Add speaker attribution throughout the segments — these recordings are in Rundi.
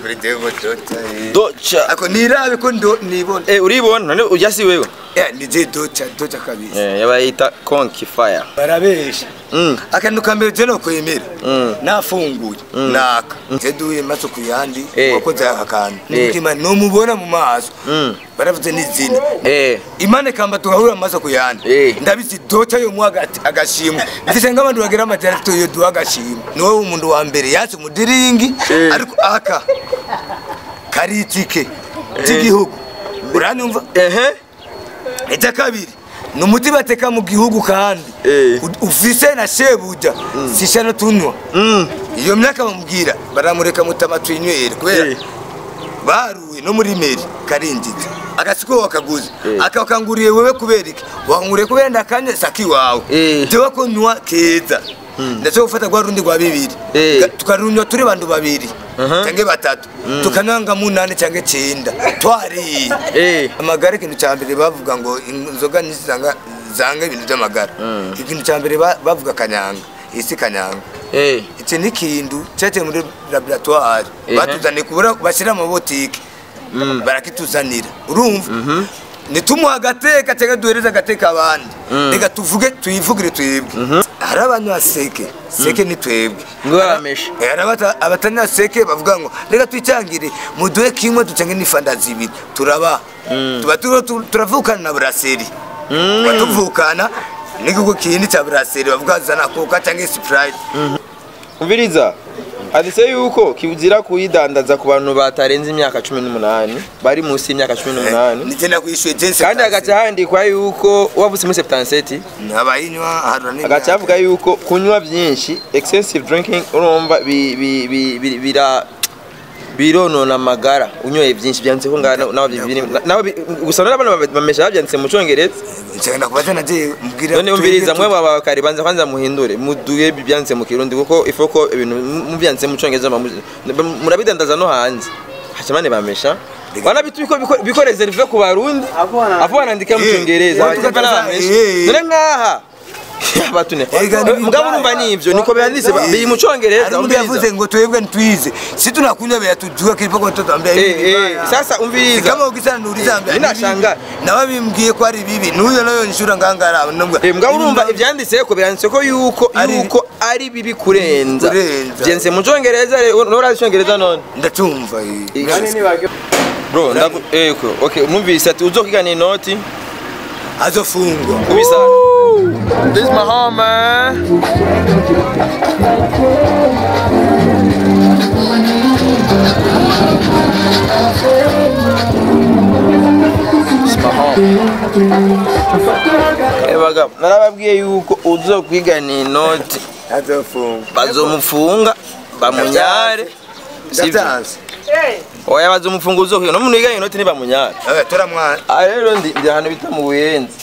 Speaker 1: kuri devo dota
Speaker 2: doca
Speaker 1: ako nirabe ko ndo nibona
Speaker 2: eh uribona none ujya si wewe
Speaker 1: ya nije dota dota kabisa
Speaker 2: eh yabayita konki fire
Speaker 1: barabesha
Speaker 2: mm
Speaker 1: akantu kambere je no kwemera
Speaker 2: Mm.
Speaker 1: nafunguye naka nteduye maso kuyandi
Speaker 2: Eh.
Speaker 1: wakoze aka kantu
Speaker 2: Eh.
Speaker 1: n'umutima nomubona mu maso
Speaker 2: Mm.
Speaker 1: baravuze n'izina
Speaker 2: eh
Speaker 1: imane kamba tugahura amaso kuyandi
Speaker 2: Eh.
Speaker 1: ndabizi dota yo mwa agati agashimwe mfise nk'abantu bagira amajyana afite iyo duha agashimwe niwe umuntu wa mbere yatse umudiringi
Speaker 2: Eh.
Speaker 1: ariko aka kari itike ry'igihugu uranyumva
Speaker 2: ehe
Speaker 1: icya kabiri ni umuti bateka mu gihugu kandi
Speaker 2: Eh.
Speaker 1: U- ufise na shebuja sisha no tunywa
Speaker 2: mm
Speaker 1: iyo myaka bamubwira baramureka mutama twinywere kubera
Speaker 2: Eh.
Speaker 1: baruwe no muri meri karinjitse agasiko wakaguze
Speaker 2: Eh.
Speaker 1: akakanguriye wewe kubera iki wakanguriye kubera ndakanye saki wawe
Speaker 2: Eh.
Speaker 1: jewe ko nywa keza ndetse gufata rwa rundi rwa bibiri
Speaker 2: Eh.
Speaker 1: Ga- tukarunywa turi bantu babiri
Speaker 2: Aha.
Speaker 1: canke batatu tukananga munani canke cenda twariye
Speaker 2: eh
Speaker 1: amagara ikintu cya mbere bavuga ngo inzoga ntizanga zanga ibintu by'amagara ikintu cya mbere ba- bavuga kanyanga isi kanyanga
Speaker 2: eh
Speaker 1: iki ni ikintu cyaciye muri laboratoire
Speaker 2: Ehe.
Speaker 1: batuzaniye kubura bashyira mu mabotike barakituzanira urumva nitumuha agateka cyangwa duhereze agateka abandi reka tuvuge tuyivugire twebwe hari abanywa seke seke ni twebwe
Speaker 2: ngo bameshe
Speaker 1: Eh, hari abata- abatanywa seke bavuga ngo reka twicangire muduhe kimwe ducange n'ifanda zibiri turaba tuba turiho tu- turavukana na buraseri tuba tuvukana n'igihugu kindi cya buraseri bavuga zana koka cyangwa sprite
Speaker 2: umviriza hadise yuko kibuzira kuyidandaza ku bantu batarenze imyaka cumi n'umunani bari munsi y'imyaka cumi n'umunani
Speaker 1: nigenda kwishyuye jense
Speaker 2: kandi hagaca handikwa yuko wavutse muri septanseti
Speaker 1: abayinywa harura
Speaker 2: hagaca havuga yuko kunywa byinshi excessive drinking urumva bi- bi- bi- bi- bira bironona amagara unyoye byinshi byanditseho ngaho nawe bibiri nawe bi- gusa n'abana bamesha babyanditse mu cyongereza
Speaker 1: nshaka kubaza nagiye mbwira
Speaker 2: none umviriza mwe baba bakari banza kwanza muhindure muduye byanditse mu kirundi kuko ifo ko ibintu mubyanditse mu cyongereza bamu- murabidandaza no hanze hacamane bamesha wana bitu biko biko- biko reserve ku barundi afu wanandika mu
Speaker 1: Eh,
Speaker 2: cyongereza
Speaker 1: watu
Speaker 2: bakaba
Speaker 1: kataza,
Speaker 2: bamesha
Speaker 1: eh.
Speaker 2: none nkaha batune
Speaker 1: Ega ni
Speaker 2: mugabo urumva nivyo niko byanditse ba- biri mu cyongereza
Speaker 1: hari undi yavuze ngo twebwe ntitwize si tunakunywa beya tujua kilipo kwa mtoto ambaye
Speaker 2: Eh,
Speaker 1: hivi
Speaker 2: eh,
Speaker 1: vibaya.
Speaker 2: sasa umviriza.
Speaker 1: Si kama ukisana nuuliza ambaye
Speaker 2: Mimi
Speaker 1: ni bibi.
Speaker 2: nashangaa.
Speaker 1: nawe bimbwiye ko ari bibi nuyo nayo nshura ngangara nambwa
Speaker 2: Eh, mugabo urumva ibyanditse ko byanditse ko yuko
Speaker 1: Ari-
Speaker 2: yuko ari bibi kurenza
Speaker 1: Kurenza.
Speaker 2: byanditse mu cyongereza rero urazi icyongereza none
Speaker 1: ndacumva eh.
Speaker 2: bro ndagu eh ko okay numvise ati uzokigana inoti
Speaker 1: azofungwa
Speaker 2: kubisa this is my home man This is my home. Eh, bagabo narababwiye yuko uzokwigana inoti
Speaker 1: azofungwa
Speaker 2: bazomufunga bamunyare sivyo
Speaker 1: ndavyanze
Speaker 2: oya bazomufunga uzokwiga no muntu yiganye inoti ntibamunyare
Speaker 1: eh tora mwana
Speaker 2: aha rero ndi ndi ahantu bita mu buyenzi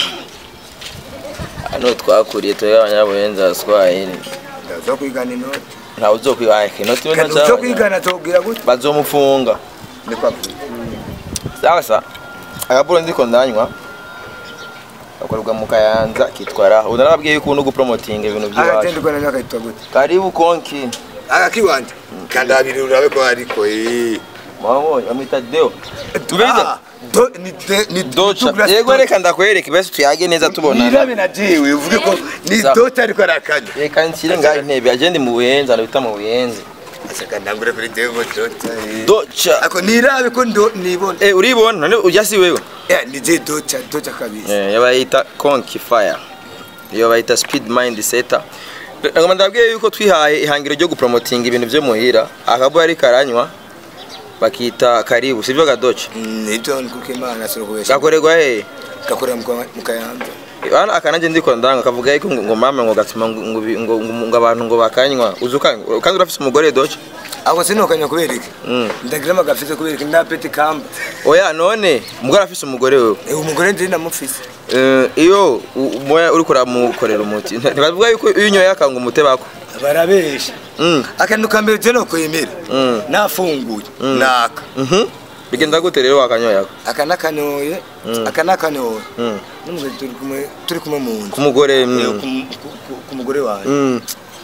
Speaker 2: hano twakuriye turi abanyabuyenzi abaswahili
Speaker 1: ndazo kwigana inoti
Speaker 2: ntawe uzokwiga inoti we
Speaker 1: kandi uzo kwigana tubwira gute
Speaker 2: bazomufunga
Speaker 1: ni kwa
Speaker 2: sasa agapuro ndiko ndanywa gakorerwa mu kayanza kitwara ubu narababwiye yuko uno gupromotinga ibintu by'iwacu
Speaker 1: agatende kwa nanyaka itwa gute
Speaker 2: karibu konki
Speaker 1: agakiwanje kandi abiri urabe ko ariko eh
Speaker 2: mwabonye bamwita deo Mbiriza.
Speaker 1: Ah, do- ni de- ni
Speaker 2: doca
Speaker 1: Douglas
Speaker 2: yego
Speaker 1: Doca.
Speaker 2: reka ndakwereka ibese tuyage neza tubonana
Speaker 1: nirabe na jewe uvuge ko ni
Speaker 2: Sawa.
Speaker 1: doca ariko arakanya
Speaker 2: reka nshyire ngaho intebe agende mu buyenzi ahantu bita mu buyenzi
Speaker 1: asaka ndangure kuri devo doca eh.
Speaker 2: doca
Speaker 1: ako nirabe ko ndo nibona
Speaker 2: Eh, uribona none ujya si wewe
Speaker 1: Eh, ni je doca doca kabisa
Speaker 2: Eh, iyo bayita konki fire iyo bayita speed mind setter ngoma ndabwiye yuko twihaye ihangiro ryo gupromotinga ibintu byo muhira akabo yari karanywa bakita karibu sivyo gadoce
Speaker 1: nito nkuke imana sinokubesha
Speaker 2: gakorerwa he
Speaker 1: gakorera mu kwa- mu kayanza
Speaker 2: bana akananje ndiko ndanga kavuga yuko ngo ngo mama ngo gatuma ngo ngo ngo ngo- ngo abantu ngo bakanywa uzuka kandi urafise umugore doce
Speaker 1: ako sinokanya kubera iki
Speaker 2: Mm.
Speaker 1: ndagira amagafise kubera iki ndapeti kamba
Speaker 2: oya none umugore afise umugore wewe
Speaker 1: Eh, umugore ndi namufise
Speaker 2: Eh, iyo u- umoya uriko uramukorera umuti ntibavuga yuko iyo unyoye akanga umute bako
Speaker 1: barabesha
Speaker 2: Mm.
Speaker 1: akantu ka mbere je nokwemera
Speaker 2: Mm.
Speaker 1: nafunguye naka
Speaker 2: Mhm. bigenda gute rero wakanyoye ako
Speaker 1: aka nakanoye
Speaker 2: Mm.
Speaker 1: aka nakanoye
Speaker 2: Mm.
Speaker 1: n'umugore turi kumwe turi kumwe mu nzu
Speaker 2: ku mugore
Speaker 1: Eh,
Speaker 2: mm.
Speaker 1: ku- ku- ku- ku mugore wanjye
Speaker 2: Mm.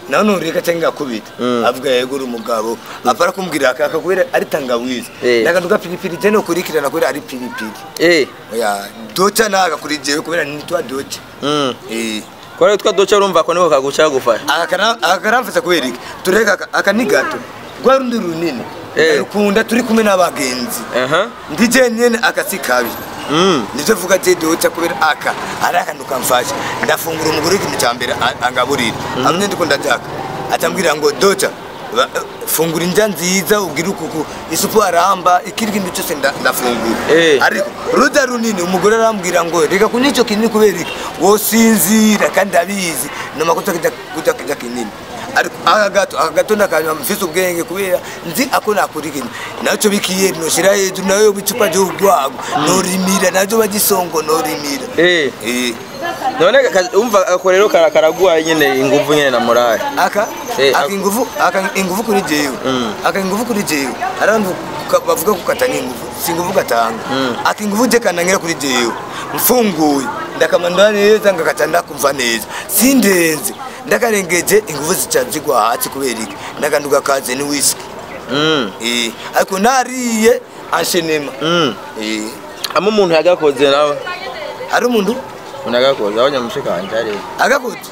Speaker 1: nawe nureka cyangwa akubita avuga yego uri umugabo apara kumbwira akaka kubera ari tangawizi
Speaker 2: Eh.
Speaker 1: nakantu ka pilipili je nokurikirana kubera ari pilipili
Speaker 2: eh
Speaker 1: oya doca naga kuri jewe kubera nitwa doca
Speaker 2: mm
Speaker 1: eh
Speaker 2: kwa rero twa doca urumva ko niko kaguca gufasha
Speaker 1: akaramfasa kubera iki tureka aka- aka ni gato rwa rundi runini
Speaker 2: Eh.
Speaker 1: rukunda turi kumwe n'abagenzi
Speaker 2: aha
Speaker 1: ndi jenyene akasi kabi
Speaker 2: mm
Speaker 1: nivyo vuga je doca kubera aka ari akantu kamfasha ndafungura umugore ikintu ca mbere a- angaburira hamwe ndiko ndajaka atambwira ngo doca ba- fungura indya nziza ubwire ukuku isupu aramba ikiri kintu cyose nda- ndafungura
Speaker 2: Eh.
Speaker 1: ariko ruda runini umugore arambwira ngo reka kunywa ico kinini kubera iki wosinzira kandi abizi namakosa kuja kujya kinini ariko aka gato aka gato ndakanywa mfise ubwenge kubera nzi ako nakurikira naco bikiye noshira hejuru nayo bicupa ry'urwago norimira najo bagisongo norimira
Speaker 2: eh
Speaker 1: Eh,
Speaker 2: none ka- umva ako rero kara- karaguha nyene inguvu nyene na morale
Speaker 1: aka
Speaker 2: Eh,
Speaker 1: aka
Speaker 2: ako-
Speaker 1: inguvu aka inguvu kuri jewe aka inguvu kuri jewe abantu ka- bavuga ko katanga inguvu si inguvu gatanga aka inguvu je kanangira kuri jewe mfunguye ndakamandwa neza ngakata ndakumva neza sindenze ndakarengeje inguvu zica zigwa hasi kubera iki ndakanduka kaze ni whisky
Speaker 2: mm
Speaker 1: eh ariko nariye anshenema
Speaker 2: mm
Speaker 1: eh
Speaker 2: ama umuntu yagakoze nawe
Speaker 1: ari umuntu
Speaker 2: umuntu yagakoze abanya mushikanje ari
Speaker 1: agakoze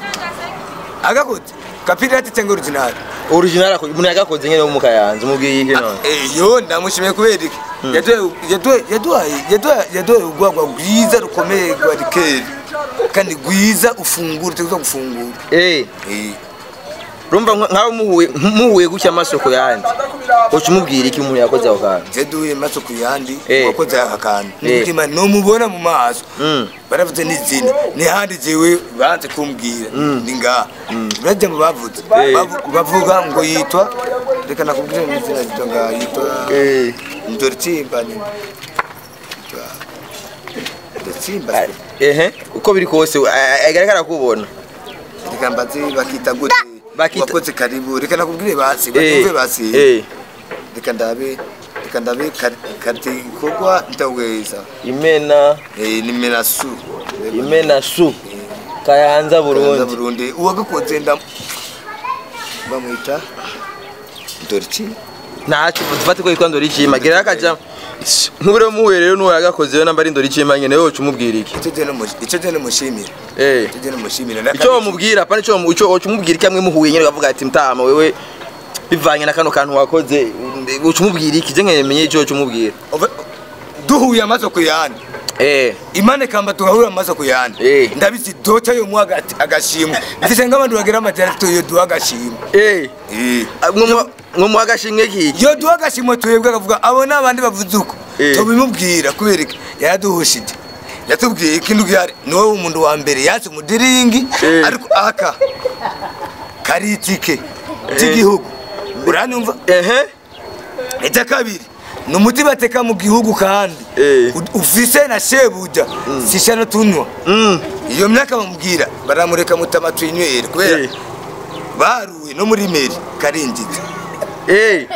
Speaker 1: agakoze kapirati cyangwa original
Speaker 2: original ako umuntu yagakoze nyene wo mu kayanza umubwiye iki none
Speaker 1: yo ndamushimiye kubera iki yaduhaye yaduhaye yaduhaye yaduhaye yaduhaye urwagwa rwiza rukomeye rwa rikeri kandi rwiza ufungura tuza gufungura
Speaker 2: eh
Speaker 1: Eh,
Speaker 2: rumva nka- nkaho muhuye muhuye gutya amaso ku yandi uca umubwira iki umuntu yakoze ako kantu
Speaker 1: yaduhaye maso ku yandi
Speaker 2: Eh.
Speaker 1: wakoze aka kantu
Speaker 2: Eh.
Speaker 1: n'umutima numubona mu maso
Speaker 2: Mm.
Speaker 1: baravuze n'izina n'ihandi jewe banze kumbwira ni ngaha urajya mu bavuze
Speaker 2: Eh.
Speaker 1: Bavu- bavuga ngo yitwa reka nakubwire n'izina yitwa ngaha yitwa
Speaker 2: eh
Speaker 1: ndortsimba ni yitwa ndortsimba
Speaker 2: ehe uko biri kose agaragara kubona
Speaker 1: reka mbaze bakita gute
Speaker 2: Bakita-
Speaker 1: wakoze karibu reka nakubwire basi
Speaker 2: eh
Speaker 1: batumve basi
Speaker 2: eh
Speaker 1: reka ndabe reka ndabe kar- kati ikorwa ndaweza
Speaker 2: imena
Speaker 1: Eh, ni menasu
Speaker 2: imena su kayanza
Speaker 1: Kayanza
Speaker 2: burundi
Speaker 1: burundi uwagakoze nda bamwita ndoriki
Speaker 2: ntacyo dufate ko yitwa ndoricima gira akaja nk'ubure muhuye rero n'uwo yagakoze rero namba ari ndoricima nyene wowe uca umubwira iki
Speaker 1: icyo gihe namushi- icyo gihe namushimira
Speaker 2: eh
Speaker 1: icyo gihe namushimira
Speaker 2: icyo wamubwira apana icyo wamu- icyo uca umubwira iki amwe muhuye nyene ukavuga ati mtama wewe bivanye na kano kantu wakoze uca umubwira iki je nkemenye icyo uca umubwira
Speaker 1: Ove- duhuye amaso ku yandi
Speaker 2: eh
Speaker 1: imane kamba tugahura amaso ku yandi
Speaker 2: Eh.
Speaker 1: ndabizi doca yo mu agati agashimwe mfise nk'abandi bagira amajyana yo duha agashimwe
Speaker 2: eh
Speaker 1: Eh.
Speaker 2: mwo muha agashimwe kiki
Speaker 1: yo duha agashimwe twebwe akavuga abo ni abandi bavuze uko
Speaker 2: Eh.
Speaker 1: tubimubwira kubera iki yaraduhushije yatubwiye ikintu gihari ni wowe umuntu wa mbere yatse umudiringi
Speaker 2: Eh.
Speaker 1: ariko aka kari itike ry'igihugu uranumva
Speaker 2: ehe
Speaker 1: icya kabiri ni umuti bateka mu gihugu kandi
Speaker 2: Eh.
Speaker 1: U- ufise na shebuja sishano tunywa
Speaker 2: mm
Speaker 1: iyo myaka bamubwira baramureka mutama twinywere kubera
Speaker 2: Eh.
Speaker 1: baruwe no muri meri karinjije
Speaker 2: eh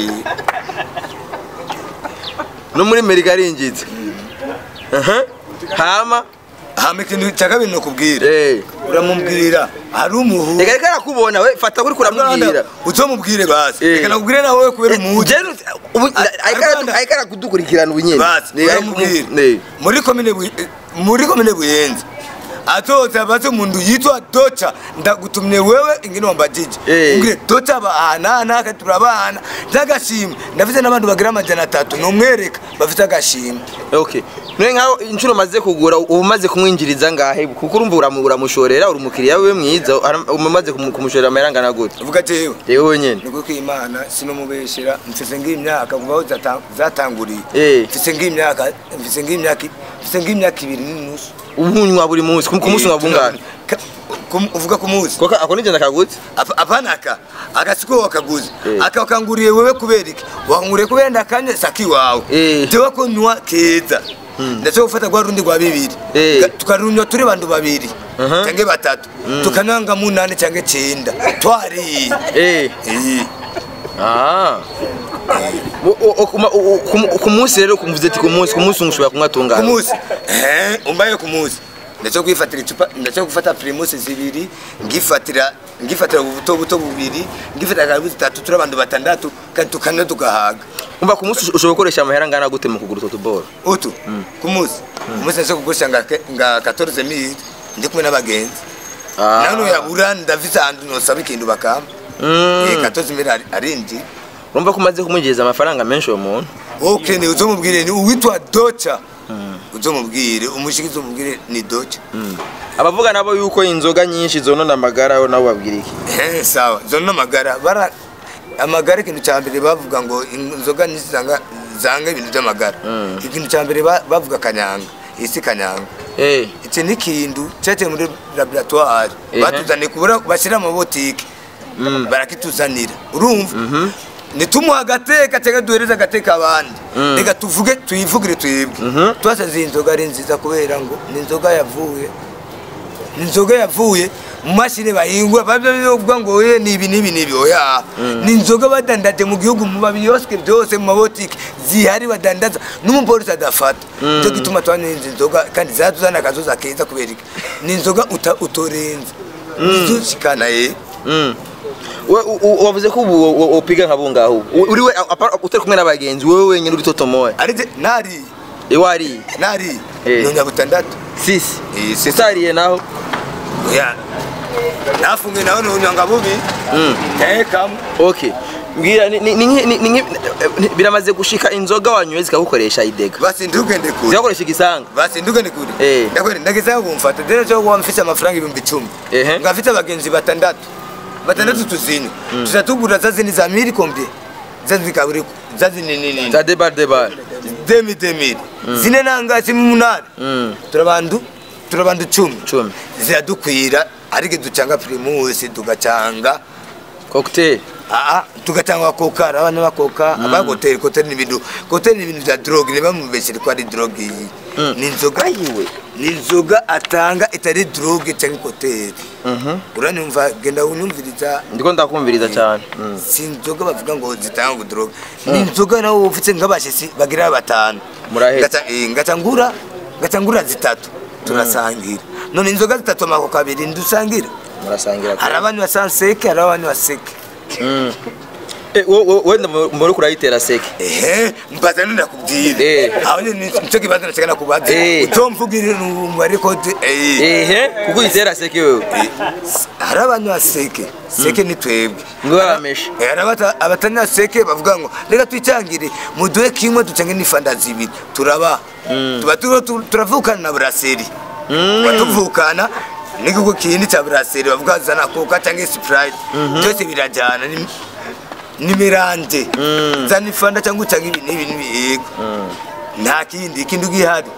Speaker 2: no muri Amerika arinjitse aha hama
Speaker 1: hama ikintu cya kabiri ni ukubwira
Speaker 2: eh
Speaker 1: uramubwira hari umuhu
Speaker 2: reka reka arakubona we fata kuri kuramubwira
Speaker 1: uzomubwire basi
Speaker 2: Eh.
Speaker 1: reka nakubwire nawe kubera umuhugi
Speaker 2: Jenu ubu
Speaker 1: Arwanda.
Speaker 2: ayikara kudukurikirana ubunyene
Speaker 1: basi uramubwira
Speaker 2: ne
Speaker 1: muri komine Buye- muri komine buyenzi atoza baze umuntu yitwa doca ndagutumye wewe ingine wambajije
Speaker 2: Eh.
Speaker 1: ngire doca abana naka turabana n'agashimwe ndafite n'abandi bagira amajana atatu numwereka bafite agashimwe
Speaker 2: okay none nkaho inshuro maze kugura ubu maze kumwinjiriza ngahe kuko urumva uramu- uramushorera uri umukiriya we mwiza ara- umaze kumu- kumushorera amahera angana gute
Speaker 1: uvuga jewe
Speaker 2: yewe nyene
Speaker 1: niko ko imana sinomubeshera mfise ng'imyaka kuva aho zata- zatanguriye
Speaker 2: Eh.
Speaker 1: mfise ng'imyaka mfise ng'imyaka mfise ng'imyaka ibiri n'inusu
Speaker 2: ubunywa buri munsi ku ku munsi unywa bungana
Speaker 1: Ka- kum- uvuga ku munsi
Speaker 2: koko ako nigenda kagutse
Speaker 1: Apa- apana aka agasiko wakaguze
Speaker 2: Eh.
Speaker 1: aka wakanguriye wewe kubera iki wakanguriye kubera ndakanye saki wawe
Speaker 2: Eh.
Speaker 1: jewe ko nywa keza ndetse gufata rwa rundi rwa bibiri
Speaker 2: Eh.
Speaker 1: Ga- tukarunywa turi bantu babiri
Speaker 2: Aha.
Speaker 1: canke batatu tukananga munane canke cenda twariye
Speaker 2: eh
Speaker 1: Eh.
Speaker 2: ah O- o- o- kuma- o- o- ku- ku munsi rero kumvuze ati ku munsi ku munsi ushobora kunywa
Speaker 1: ku
Speaker 2: tungana
Speaker 1: munsi Eh, umbaye ku munsi ndacyo kwifatira icupa ndacyo gufata primus zibiri ngifatira ngifatira ubuto buto bubiri ngifatira karibu zitatu turi abantu batandatu kandi tukane tugahaga
Speaker 2: umva ku munsi ushobora gukoresha amahera angana gute mu kugura utwo tuboro
Speaker 1: utu ku munsi umunsi ndacyo kugurisha nga nga 14 mili ndi kumwe n'abagenzi nano yabura ndafise ahantu nosaba ikintu bakamba
Speaker 2: Mm.
Speaker 1: eh 14 mili ari- arindi
Speaker 2: urumva ko umaze kumwinjiriza amafaranga menshi uwo muntu
Speaker 1: okay ni uzomubwire ni uwitwa docha uzomubwire umushiki uzomubwire ni docha
Speaker 2: abavuga nabo yuko inzoga nyinshi zonona amagara yo nabo babwira iki
Speaker 1: Eh, sawa zona amagara bara amagara ikintu cya mbere bavuga ngo inzoga nyinshi zanga zanga ibintu by'amagara ikintu cya mbere ba- bavuga kanyanga isi kanyanga
Speaker 2: Eh,
Speaker 1: iki ni ikintu cyaciye muri laboratoire
Speaker 2: Ehe.
Speaker 1: batuzaniye kubura bashyira mu botike barakituzanira urumva nitumuha agateka cyangwa duhereze agateka abandi reka tuvuge tuyivugire twebwe twasanze iyi nzoga ari nziza kubera ngo ni inzoga yavuye ni inzoga yavuye mu mashini bahingura babyo bivuga ngo we ni ibi n'ibi n'ibi oya ni inzoga badandaje mu gihugu mu mabiyosike byose mu mabotike zihari badandaza n'umupolisi adafata nicyo gituma twanywa izi nzoga kandi zatuzana akazuza keza kubera iki ni inzoga uta- utorenza nizo shikana ye
Speaker 2: mm. We- u- u- wavuze ko ubu wo- wo- wopiga nka bungaho ubu. uri we apa- utari kumwe n'abagenzi wowe wenyine uri totomoye
Speaker 1: arije nari
Speaker 2: iwari
Speaker 1: nari
Speaker 2: Eh.
Speaker 1: nonya butandatu
Speaker 2: sisi
Speaker 1: Eh, sisi.
Speaker 2: utariye naho
Speaker 1: oya nafunge nawe nonya bubi tekamo
Speaker 2: okay mbwira ni- ni- ni nki- ni- ni nki- ni- biramaze gushika inzoga wanyoye zikagukoresha idega
Speaker 1: basi ndugende kure
Speaker 2: zikagukoresha igisanga
Speaker 1: basi ndugende kure
Speaker 2: Eh.
Speaker 1: ndakwere ndageza kumfata dere cyo kuba mfise amafaranga ibihumbi icumi
Speaker 2: Ehe.
Speaker 1: ngafite abagenzi batandatu batandatu tuzinywa tuzatugura za zini za miri kombi za zikaburi za zini nini
Speaker 2: za debar debar
Speaker 1: demi demi zine nangasi munani
Speaker 2: Mm.
Speaker 1: turabandu turabandu cumi
Speaker 2: Cumi.
Speaker 1: ziradukwira ariko ducanga primus tugacanga
Speaker 2: cocktail
Speaker 1: aa tugacanga koka abana bakoka abagoteri koteri n'ibintu koteri n'ibintu bya drogue niba mubeshere ko ari drogue iyi ni inzoga
Speaker 2: ayiwe
Speaker 1: ni inzoga atanga itari drogue cyangwa koteri uranyumva genda unyumviriza
Speaker 2: ndiko ndakumviriza cyane Mm.
Speaker 1: si inzoga bavuga ngo zitanga drogue ni inzoga nawe ufite nk'abashitsi bagira batanu
Speaker 2: Muraheza.
Speaker 1: Ngaca- eh, ngacangura ngacangura zitatu turasangira none inzoga zitatu amako abiri ndusangira
Speaker 2: murasangira
Speaker 1: hari abanywa sanseke hari abanywa seke
Speaker 2: Mm. Eh, wo- wo- wenda mu- muri kurayitera seke
Speaker 1: ehe mbaza none nakubwira
Speaker 2: Eh.
Speaker 1: aho nyine nicyo kibazo nashaka nakubaza
Speaker 2: Eh.
Speaker 1: utomvugire umubare kode eh
Speaker 2: ehe kuko uyitera seke wewe
Speaker 1: hari abanywa seke seke ni twebwe
Speaker 2: ngo bameshe
Speaker 1: Eh, hari abata- abatanywa seke bavuga ngo reka twicangire muduhe kimwe ducange n'ifanda zibiri turaba tuba turiho tu- turavukana na buraseri tuba tuvukana n'igihugu kindi cya buraseri bavuga zana koka cyangwa sprite byose birajyana ni- n'imirande zana ifanda cyangwa ucange ibi n'ibi n'ibi yego nta kindi ikindi gihari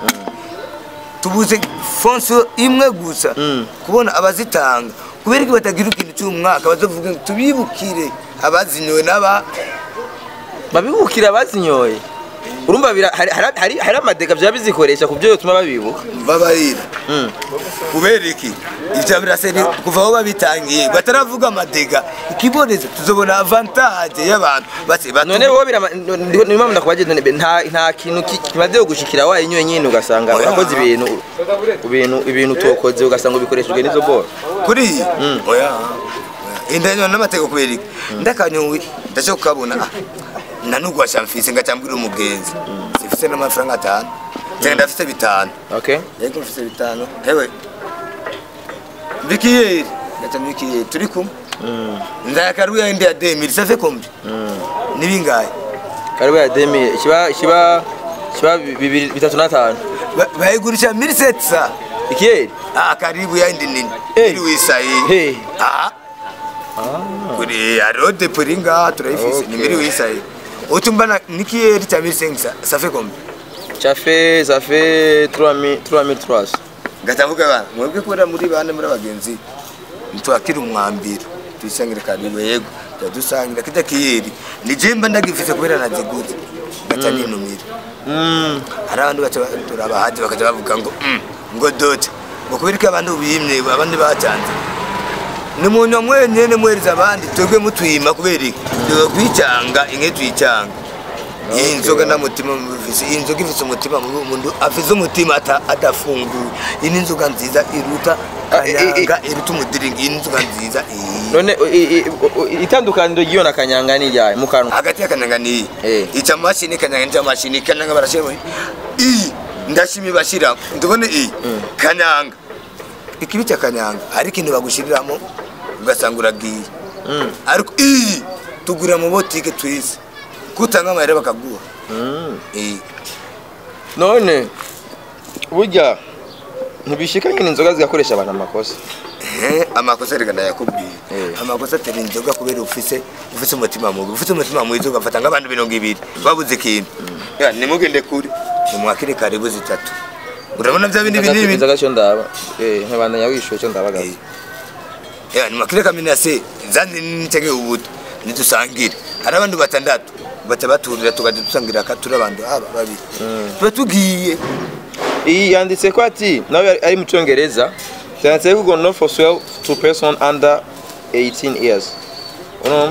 Speaker 1: tubuze fonso imwe gusa kubona abazitanga kubera ko batagira ikintu cy'umwaka bazavuga ngo tubibukire abazinyowe n'aba
Speaker 2: babibukira bazinyoye urumva bira- hari- hari- hari hari amadega byaba bizikoresha ku byo bituma babibuka
Speaker 1: babarira
Speaker 2: Mm.
Speaker 1: kubera iki ibyo biraseri kuva aho babitangiye bataravuga amadega ikiboneza tuzobona avantage y'abantu base batu-
Speaker 2: none wowe birama niyo mpamvu ndakubagira none nta nta kintu ki- kimaze gushikira wayinyoye nyine ugasanga
Speaker 1: Oya.
Speaker 2: urakoze ibintu ibintu ibintu utokoze ugasanga ubikoreshejwe n'izo boro
Speaker 1: kuri iyi oya indanywa n'amateka kubera iki ndakanyowe ndashaka kukabona ah, nanubwo washamfise ngacambwira umugenzi sifise n'amafaranga atanu cyangwa ndafise bitanu
Speaker 2: okay
Speaker 1: yego mfise bitanu hewe bikiyeri ngaca bikiyeri turi kumwe ndayakaruya indi ya demiri save kombi nibingahe
Speaker 2: karibu ya demi kiba kiba kiba bibiri bitatu n'atanu
Speaker 1: Ba- bayigurisha miri setsa
Speaker 2: ikiyeri
Speaker 1: ah karibu ya indi nini
Speaker 2: Eh.
Speaker 1: iri wisayi
Speaker 2: Hey.
Speaker 1: ah kuri hariho depo iri ngaha turayifise ni miri wisayi utumbana nikiyeri cya miri sengisa save kombi
Speaker 2: ça fait ça fait 3000 3300
Speaker 1: ngatavuga bana mwebwe kubera muri bane muri abagenzi ntitwakira umwambiro tuyisangire karibu yego tudusangira kijya kiyeri ni jemba ndagifise kubera naziguze ngaca ninumira
Speaker 2: mm
Speaker 1: hari abandi baca turabahaje bakaja bavuga ngo "Mm, ngo dote ngo kubera ko abantu bimye abandi bacanze ni munywa mwenyene mwereza abandi twebwe mutwima kubera iki tuga kwicanga inke tuyicanga iyi
Speaker 2: Okay.
Speaker 1: nzoga nta mutima mubifise iyi nzoga ifise umutima mubi umuntu afise umutima ata- adafunguye iyi ni inzoga nziza iruta
Speaker 2: Ah, i- i-
Speaker 1: kanyanga iruta umudiringi iyi ni inzoga nziza iyi
Speaker 2: none i- i- i- itandukaniro ry'iyo na kanyanga ni ryayo mu kanwa
Speaker 1: hagati ya kanyanga n'iyi
Speaker 2: Eh.
Speaker 1: ica mashini kanyanga n'ica mashini kanyanga barashira iyi ndashimi bashira ndubone iyi kanyanga ikibi cya kanyanga hari ikintu bagushiriramo ugasanga uragiye
Speaker 2: Mm.
Speaker 1: ariko iyi tugura mu botike twize kutanga amahera bakaguha
Speaker 2: Mm.
Speaker 1: iyi
Speaker 2: none burya ntibishika nyine inzoga zigakoresha abantu amakosa
Speaker 1: Eh, amakosa reka ndayakubwiye
Speaker 2: Eh.
Speaker 1: amakosa atera inzoga kubera ufise ufise umutima mubi ufise umutima mwiza ugafata nk'abantu mirongo ibiri babuze ikintu Ya, nimugende kure nimwakire karibu zitatu urabona bya bindi binini
Speaker 2: inzoga cyo ndaba eh nkabandanya wishuye cyo ndabagaza
Speaker 1: Eh. Ya, nimwakire kaminase zandi nitege ubuto nidusangire hari abandi batandatu baca baturira tukaja dusangira ka turi abantu aba babiri tuba tugiye
Speaker 2: iyi yanditse ko ati nawe ari- ari mu cyongereza byanditse ko no for sale to person under 18 years urumva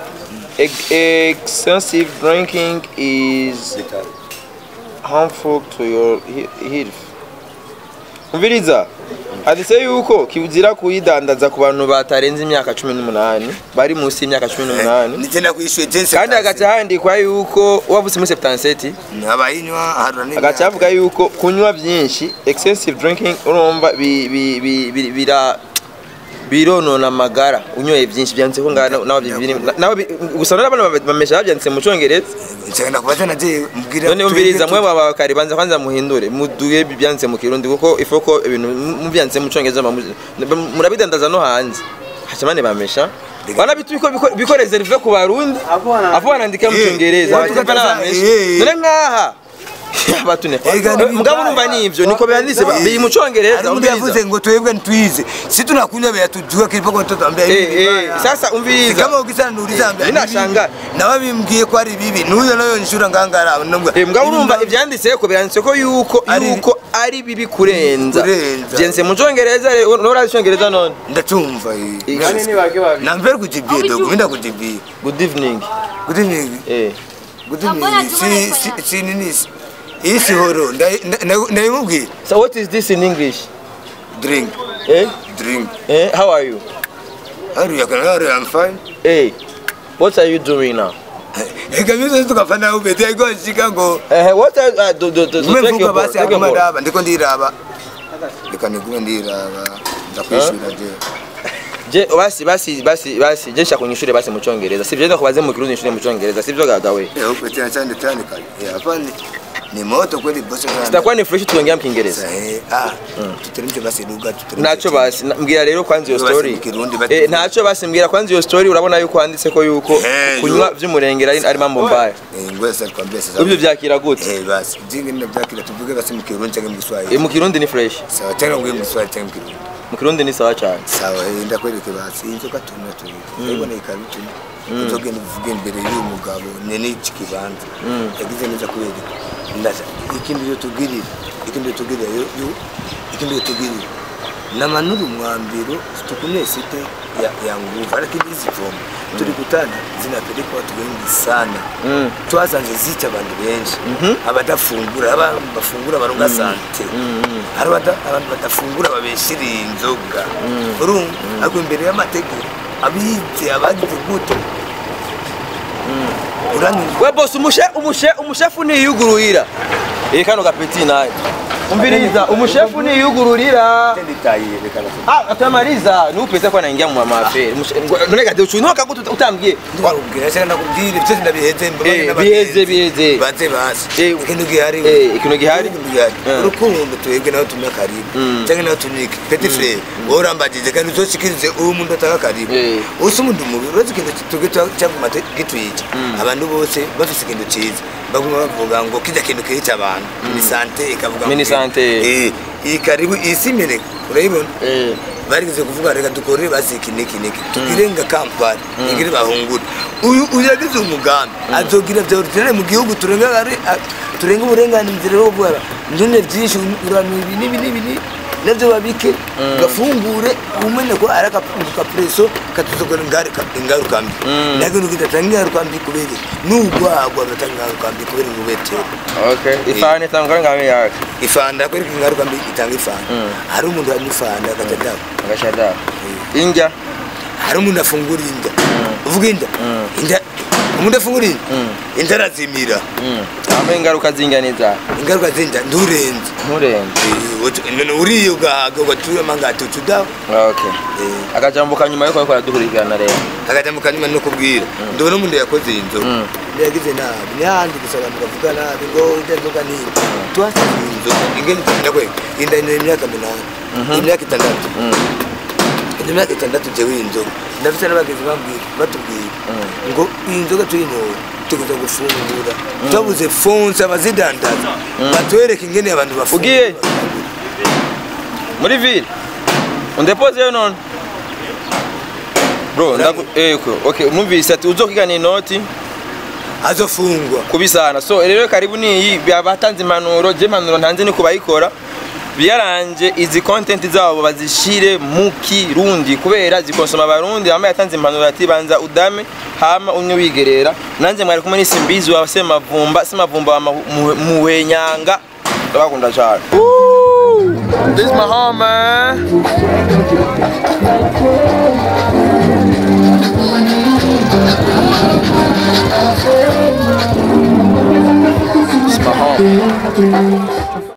Speaker 2: Ex- excessive drinking is harmful to your he- health umviriza handitse yuko kizira kuyidandaza ku bantu batarenze imyaka cumi n'umunani bari munsi y'imyaka cumi n'umunani
Speaker 1: nigenda kwishyuye jense
Speaker 2: kandi hagaca handikwa yuko wavutse muri septanseti
Speaker 1: abayinywa harura
Speaker 2: hagaca havuga yuko kunywa byinshi excessive drinking urumva bi- bi- bi- bi- bira bironona amagara unyoye byinshi byanditse ko ngaho nawe bibiri nawe bi- gusa n'abana bamesha byanditse mu cyongereza
Speaker 1: nshaka kubaza naje mbwira
Speaker 2: none umviriza mwe baba karibanza kwanza muhindure muduye byanditse mu kirundi kuko ifoko ibintu mubyanditse mu cyongereza bamu- murabidandaza no hanze hacamane bamesha wana bitu biko biko- biko reserve ku barundi afu wanandika mu
Speaker 1: Eh,
Speaker 2: cyongereza
Speaker 1: eh,
Speaker 2: batuka
Speaker 1: eh,
Speaker 2: n'abamesha
Speaker 1: eh.
Speaker 2: none nkaha batune
Speaker 1: Ega ni
Speaker 2: mugabo urumva nivyo niko byanditse
Speaker 1: Eh,
Speaker 2: biri mu cyongereza
Speaker 1: hari umuntu yavuze ngo twebwe ntwize si tunakunywa beya tujue kilipo kwa mtoto ambaye
Speaker 2: Eh,
Speaker 1: hivi
Speaker 2: eh,
Speaker 1: vibaya.
Speaker 2: sasa umviriza.
Speaker 1: Si kama ukisana nuuliza ambaye
Speaker 2: Mimi
Speaker 1: ni bibi.
Speaker 2: nashangaa.
Speaker 1: nawe bimbwiye ko ari bibi nuyo nayo nshura ngangara nambwa
Speaker 2: Eh, mugabo urumva ibyanditse ko byanditse ko yuko
Speaker 1: Ari-
Speaker 2: yuko ari bibi kurenza
Speaker 1: Kurenza.
Speaker 2: byanditse mu cyongereza rero nora cyongereza none
Speaker 1: ndacumva
Speaker 2: Eh,
Speaker 1: namvera kujibia dogo minda kujibia
Speaker 2: good evening
Speaker 1: good evening
Speaker 2: eh
Speaker 1: good evening si si si nini si- iyi si horo ndayimubwira
Speaker 2: so what is this in english
Speaker 1: drink
Speaker 2: eh
Speaker 1: drink
Speaker 2: eh how are you
Speaker 1: how are you how are you i'm fine
Speaker 2: eh what are you doing now
Speaker 1: ega mimi tukafana ubeti aiko shika ngo
Speaker 2: eh what are uh, do, do, do, do, take
Speaker 1: mmevuga
Speaker 2: your ball,
Speaker 1: basi
Speaker 2: take your
Speaker 1: aguma
Speaker 2: ball.
Speaker 1: ndaba ndiko ndiraba reka nigume ndiraba ndakwishura je
Speaker 2: je basi basi basi basi je nshaka kunyishure basi mu cyongereza sivyo ndo kubaze mu kirundi nyishure mu cyongereza sivyo gagawe
Speaker 1: Eh, huko tena chande tani kali Eh, hapa ni ni moto kweli bosi sana
Speaker 2: sitakuwa ni fresh tuongea mu kiingereza
Speaker 1: eh ah tuteremke basi lugha tuteremke
Speaker 2: ntacyo basi na- mbwira rero kwanza iyo
Speaker 1: Basi
Speaker 2: story
Speaker 1: mu Kirundi bati-
Speaker 2: eh ntacyo basi mbwira kwanza iyo story urabona yuko handitse ko yuko
Speaker 1: Eh,
Speaker 2: kunywa
Speaker 1: yo.
Speaker 2: vy'umurengera ari ari mambo mbaya
Speaker 1: eh ngoja sasa nikwambie sasa
Speaker 2: ibyo byakira gute
Speaker 1: eh basi jingi ndio byakira tuvuge basi mu Kirundi cyangwa mu
Speaker 2: Eh,
Speaker 1: Kiswahili
Speaker 2: mu kirundi ni fresh
Speaker 1: sawa cyangwa ngo mu Kiswahili cyangwa mu Kirundi
Speaker 2: mu kirundi ni sawa cyane
Speaker 1: sawa eh ndakwereke basi inzoka tumwe tu ibona ikabituma inzoga nivuge imbere y'uyu mugabo nene iki kibanza yagize neza kubera ndaza ikindi yo tugirira ikindi yo tugirira yo yo- ikindi yo tugirira namanura umwambiro tukunye site ya, ya nguvu lakini hizi pombe tulikutana zinapeleka watu wengi sana
Speaker 2: Mm.
Speaker 1: twasanze zica abantu benshi abadafungura aba bafungura baronga sante hari abada- abantu badafungura babeshiriye inzoga urumva ariko imbere y'amategeko abize abagize gute uranyuzwa
Speaker 2: we boss umushe umushe umushefu niyugururira eh kano gapeti naye umviriza umushefu niyugururira
Speaker 1: nditaye reka
Speaker 2: ah atamaliza ni upese kwa naingia mu maferi none gade uchunoka gutu utambwiye
Speaker 1: ndakubwira cyangwa nakubwire byose ndabiheze mbabane
Speaker 2: Eh,
Speaker 1: n'abagenzi.
Speaker 2: biheze, biheze.
Speaker 1: baze basi
Speaker 2: Eh,
Speaker 1: ikintu gihari
Speaker 2: eh, ikintu gihari?
Speaker 1: ikintu gihari
Speaker 2: Eh.
Speaker 1: urukundo twebwe nawe tumwe karibu cyangwa nawe tunike petit frere wowe urambagije kandi uzoshikirize uwo umuntu ataka karibu
Speaker 2: Eh.
Speaker 1: usi umuntu mubi urazi ikintu twebwe cyaguma gitwica abantu bose bafise ikintu cyiza baguma bavuga ngo kijya kintu kica abantu ni sante ikavuga ngo-
Speaker 2: Mini sante.
Speaker 1: eh iyi karibu iyi si imeneka urayibona
Speaker 2: eh
Speaker 1: barigeze kuvuga reka dukorere basi iki n'iki n'iki tugire nga kampani igire bahungure uyu uyu yagize umugambi azogira bya originale mu gihugu turenga gare- a- turenga uburenganzira bwo gukora njone byinshi urano ibi n'ibi n'ibi n'ibi navyo babike gafungure umene ko ari akapreso katuzogora ingaruka mbi nage nukidatanga ingaruka mbi kubera n'ugwagwa gatanga ingaruka mbi kubera ingubetero
Speaker 2: okay ifani itangwa ngabe yake
Speaker 1: ifanda kwereka ingaruka mbi itanga ifanda hari umuntu anywa ifanda akatadaho
Speaker 2: agashada indya
Speaker 1: hari umuntu afungura inda uvuga inda inda umuntu afungura inda inda arazimira
Speaker 2: hamwe ingaruka z'inganiza
Speaker 1: ingaruka z'inda nturenze
Speaker 2: nturenze
Speaker 1: none uriye ugahaga ugaturema ngatutu daho
Speaker 2: okay akajambo kanyuma yuko ariko aradukurikirana rero
Speaker 1: akajambo kanyuma no kubwira ndabona umuntu yakoze iyi nzoga yagize nabi n'ahandi gusa abantu bavuga nabi ngo ujya nzoga ni tuhasize iyi nzoga ingene nakwe inda ine imyaka minani imyaka itandatu imyaka itandatu jewe iyi nzoga ndafite n'abagenzi bambwira batubwira ngo iyi nzoga tuyinyoye tukuza gufungura twabuze fonse abazidandaza batwereke ingene abantu
Speaker 2: ugiye muri ville undepoze yo none bro ndaku eko okay numvise ati uzokigana inoti
Speaker 1: azofungwa
Speaker 2: kubisana so rero karibu niyi batanze impanuro je impanuro ntanze ni kubayikora byaranje izi content zabo bazishire mu kirundi kubera zikonsoma abarundi hama yatanze impanuro ati banza udame hama unye wigerera nanje mwari kumwe n'isimbizi wa semavumba semavumba wa muhenyanga ndabakunda cyane This is my home, man. It's my home.